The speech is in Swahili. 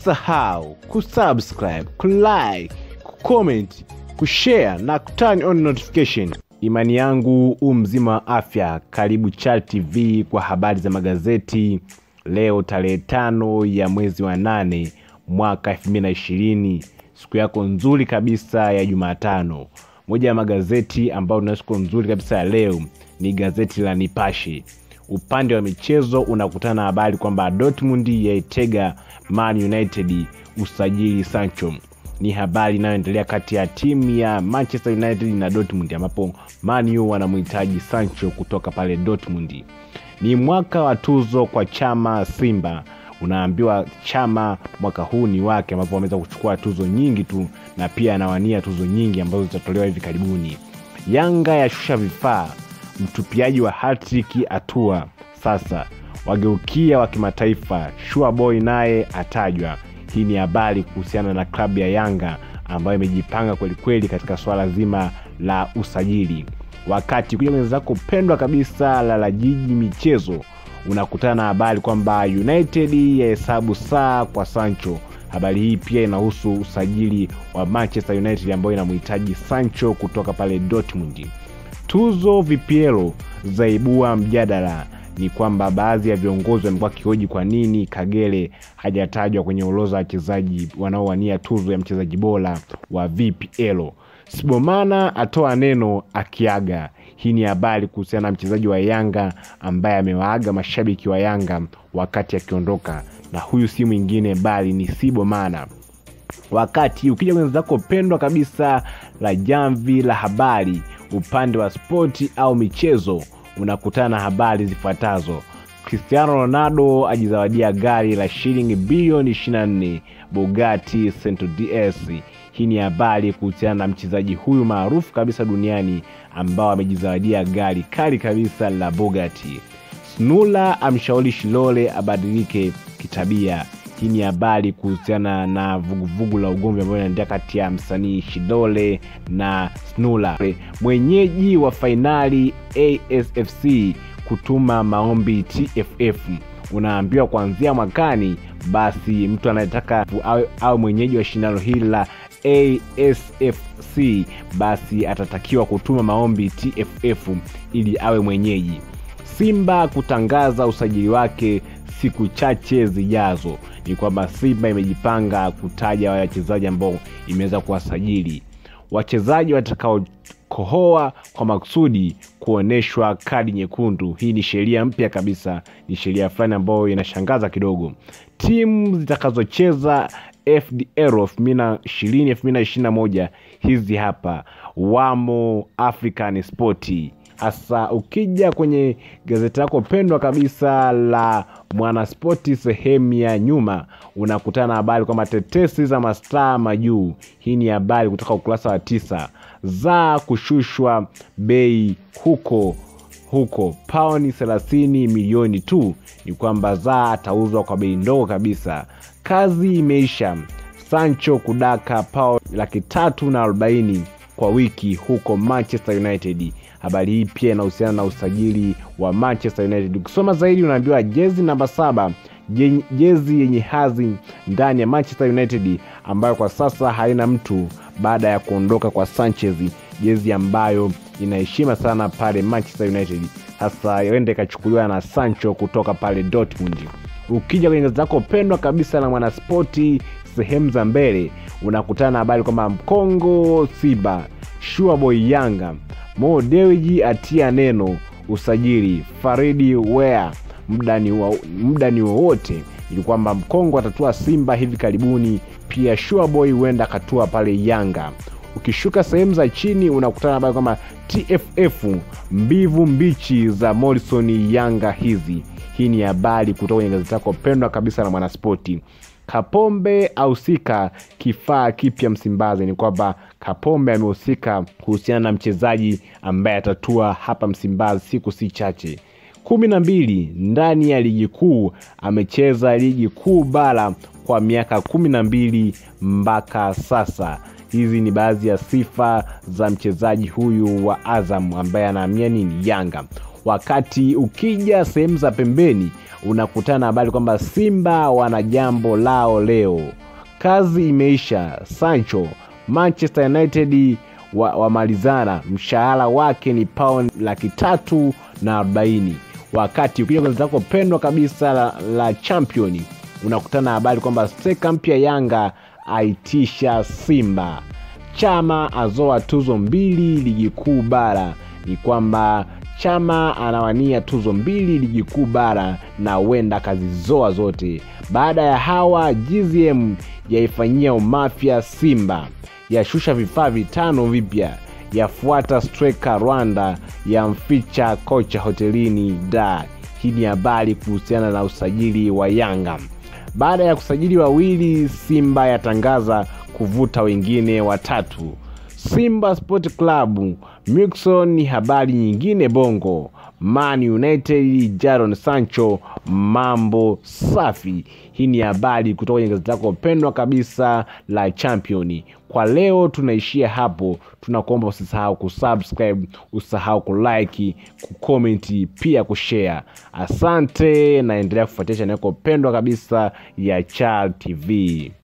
usisahau kusubscribe kulike kucomment kushare na kuturn on notification imani yangu u mzima wa afya karibu Chal tv kwa habari za magazeti leo tarehe tano ya mwezi wa nane mwaka 2020 siku yako nzuri kabisa ya jumatano moja ya magazeti ambayo tuna siku nzuri kabisa ya leo ni gazeti la nipashe upande wa michezo unakutana na habari kwamba dortmund yaitega man united usajili sancho ni habari inayoendelea kati ya timu ya manchester united na dortmund ambapo manu wanamhitaji sancho kutoka pale dortmund ni mwaka wa tuzo kwa chama simba unaambiwa chama mwaka huu ni wake ambapo wameweza kuchukua tuzo nyingi tu na pia anawania tuzo nyingi ambazo zitatolewa hivi karibuni yanga yashusha vifaa mtupiaji wa hatriki atua sasa wageukia wa kimataifa shuaboy naye atajwa hii ni habari kuhusiana na klabu ya yanga ambayo imejipanga kwelikweli katika swala zima la usajili wakati kuja kwenye zako pendwa kabisa la la jiji michezo unakutana na habari kwamba united yahesabu saa kwa sancho habari hii pia inahusu usajili wa manchester united ambayo inamhitaji sancho kutoka pale dortmund tuzo vpl zaibua mjadala ni kwamba baadhi ya viongozi wamekuwa kihoji kwa nini kagere hajatajwa kwenye orodha ya wachezaji wanaowania tuzo ya mchezaji bora wa vpl sibomana atoa neno akiaga hii ni habari kuhusiana na mchezaji wa yanga ambaye amewaaga mashabiki wa yanga wakati akiondoka na huyu si mwingine bali ni sibomana wakati ukija kwenye zako pendwa kabisa la jamvi la habari upande wa spoti au michezo unakutana na habari zifuatazo cristiano ronaldo ajizawadia gari la shilingi bilioni 24 bugati central ds hii ni habari kuhusiana na mchezaji huyu maarufu kabisa duniani ambao amejizawadia gari kali kabisa la bugati snula amshauri shilole abadilike kitabia hii ni habari kuhusiana na vuguvugu la ugomvi ambayo inaendelea kati ya msanii shidole na snula mwenyeji wa fainali asfc kutuma maombi tff unaambiwa kuanzia mwakani basi mtu anayetaka awe, awe mwenyeji wa shindano hili la asfc basi atatakiwa kutuma maombi tff ili awe mwenyeji simba kutangaza usajili wake siku chache zijazo ni kwamba simba imejipanga kutaja wale wachezaji ambao imeweza kuwasajili wachezaji watakaokohoa kwa makusudi kuonyeshwa kadi nyekundu hii ni sheria mpya kabisa ni sheria fulani ambayo inashangaza kidogo timu zitakazocheza fdr 2021 hizi hapa wamo african spoti hasa ukija kwenye gazeti lako pendwa kabisa la mwanaspoti sehemu ya nyuma unakutana na habari kwamba tetesi za mastaa majuu hii ni habari kutoka ukurasa wa tisa za kushushwa bei huko huko pauni 30 milioni tu ni kwamba za atauzwa kwa bei ndogo kabisa kazi imeisha sancho kudaka pao laki tatu na arobaini kwa wiki huko manchester united habari hii pia inahusiana na usajili wa manchester united ukisoma zaidi unaambiwa jezi namba saba jezi yenye hazi ndani ya manchester united ambayo kwa sasa haina mtu baada ya kuondoka kwa sanchez jezi ambayo inaheshima sana pale manchester united sasa ende ikachukuliwa na sancho kutoka pale dortmund ukija kwenye gazeti lako pendwa kabisa na mwanaspoti sehemu za mbele unakutana na habari kwamba mkongo siba shuaboy yanga mo dewiji atia neno usajili faridi wea muda ni wowote ili kwamba mkongo atatua simba hivi karibuni pia shuaboy huenda akatua pale yanga ukishuka sehemu za chini unakutana habari kwamba tff mbivu mbichi za morrison yanga hizi hii ni habari kutoka kwenye gazeti lako pendwa kabisa na mwanaspoti kapombe ahusika kifaa kipya msimbazi ni kwamba kapombe amehusika kuhusiana na mchezaji ambaye atatua hapa msimbazi siku si chache kumi na mbili ndani ya ligi kuu amecheza ligi kuu bara kwa miaka kumi na mbili mpaka sasa hizi ni baadhi ya sifa za mchezaji huyu wa azam ambaye anaamia nini yanga wakati ukija sehemu za pembeni unakutana na habari kwamba Simba wana jambo lao leo. Kazi imeisha. Sancho, Manchester United wamalizana wa mshahara wake ni pauni laki tatu na arobaini. Wakati ukija gazeti lako pendwa kabisa la, la Champion unakutana na habari kwamba steka mpya Yanga aitisha Simba. Chama azoa tuzo mbili ligi kuu bara. Ni kwamba Chama anawania tuzo mbili ligi kuu bara na huenda akazizoa zote. Baada ya hawa, GZM yaifanyia umafya Simba, yashusha vifaa vitano vipya, yafuata striker Rwanda, yamficha kocha hotelini da. Hii ni habari kuhusiana na usajili wa Yanga. Baada ya kusajili wawili, Simba yatangaza kuvuta wengine watatu. Simba Sport Club Mixon ni habari nyingine bongo. Man United Jadon Sancho mambo safi. Hii ni habari kutoka kwenye gazeti lako pendwa kabisa la Champion. Kwa leo tunaishia hapo, tunakuomba usisahau kusubscribe, usisahau kulike, kucomment, pia kushare. Asante, naendelea kufuatia chaneli yako pendwa kabisa ya Chal TV.